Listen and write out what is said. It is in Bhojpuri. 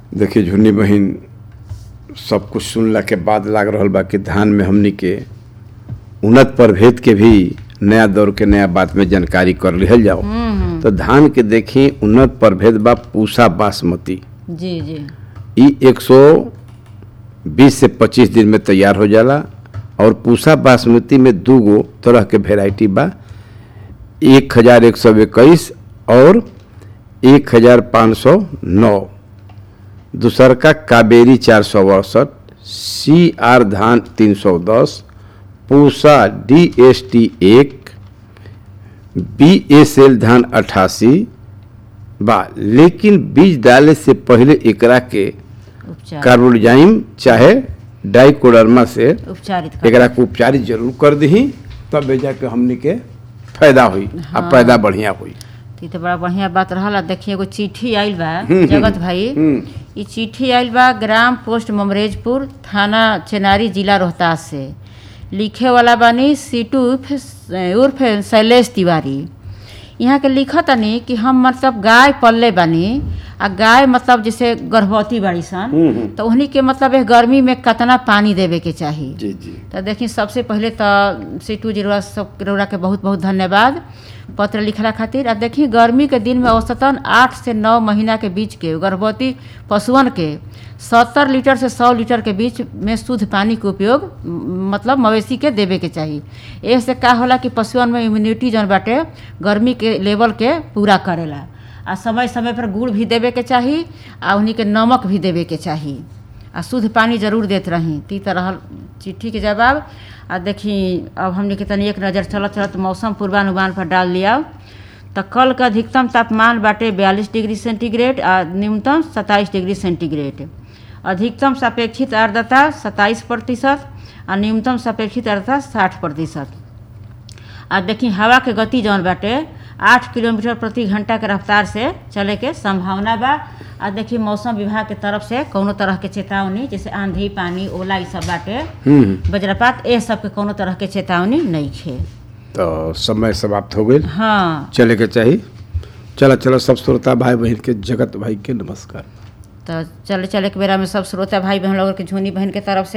देखिए झुन्नी बहिन सब कुछ सुनला के बाद लाग रहल बा कि धान में हमनी के उन्नत प्रभेद के भी नया दौर के नया बात में जानकारी कर लिहल जाओ तो धान के देखी उन्नत प्रभेद बा पूसा बासमती जी जी ई 120 से 25 दिन में तैयार हो जाला और पूसा बासमती में दू गो तरह के वेराइटी बा एक हजार एक सौ इक्कीस और एक हजार पाँच सौ नौ दूसर का कावेरी चार सौ अड़सठ सी आर धान तीन सौ दस पूसा डी एस टी एक बी एस एल धान अट्ठासी बा लेकिन बीज डाले से पहले एकरा के उपचार कार्बोजाइम चाहे डाइकोडर्मा से उपचारित कर एकरा के उपचारित जरूर कर दही तब जाके हमनी के फायदा हुई आ पैदा बढ़िया हुई ई तो बड़ा बढ़िया बात रहला देखिए एगो चिट्ठी आइल बा जगत भाई ई चिट्ठी आइल बा ग्राम पोस्ट ममरेजपुर थाना चेनारी जिला रोहतास से लिखे वाला बानी सीटू उर्फ उर्फ शैलेश तिवारी यहाँ के लिखत तनी कि हम मतलब गाय पलले बानी आ गाय मतलब जैसे गर्भवती बाड़ी सन तो उन्हीं के मतलब एक गर्मी में कितना पानी देवे के चाही जी जी तो देखिए सबसे पहले तो सीटू जीरोरा सब रौरा के बहुत बहुत धन्यवाद पत्र लिखला खातिर आ देखिए गर्मी के दिन में औसतन आठ से नौ महीना के बीच के गर्भवती पशुअन के सत्तर लीटर से सौ लीटर के बीच में शुद्ध पानी के उपयोग म, मतलब मवेशी के देवे के चाही एह से का होला कि पशुअन में इम्यूनिटी जौन बाटे गर्मी के लेवल के पूरा करेला आ समय समय पर गुड़ भी देवे के चाही आ उन्हीं के नमक भी देवे के चाही आ शुद्ध पानी जरूर देत रही ती तरह चिट्ठी के जवाब आ देखी अब हमने के तनी एक नज़र चलत चलत मौसम पूर्वानुमान पर डाल लिया तो कल का अधिकतम तापमान बाटे बयालीस डिग्री सेंटीग्रेड आ न्यूनतम सत्ताईस डिग्री सेंटीग्रेड अधिकतम सापेक्षित आर्द्रता सत्ताईस प्रतिशत आ न्यूनतम सापेक्षित आर्द्रता साठ प्रतिशत आ देखी हवा के गति जौन बाटे आठ किलोमीटर प्रति घंटा के रफ्तार से चले के संभावना बा आ देखी मौसम विभाग के तरफ से कौनो तरह के चेतावनी जैसे आंधी पानी ओला ई सब बाटे हम्म वज्रपात ए सब के कौनो तरह के चेतावनी नहीं खे तो समय समाप्त हो गई हाँ चले के चाहिए चलो चलो सब श्रोता भाई बहन के जगत भाई के नमस्कार तो चले चले के बेरा में सब श्रोता भाई बहन लोग के झुनी बहन के तरफ से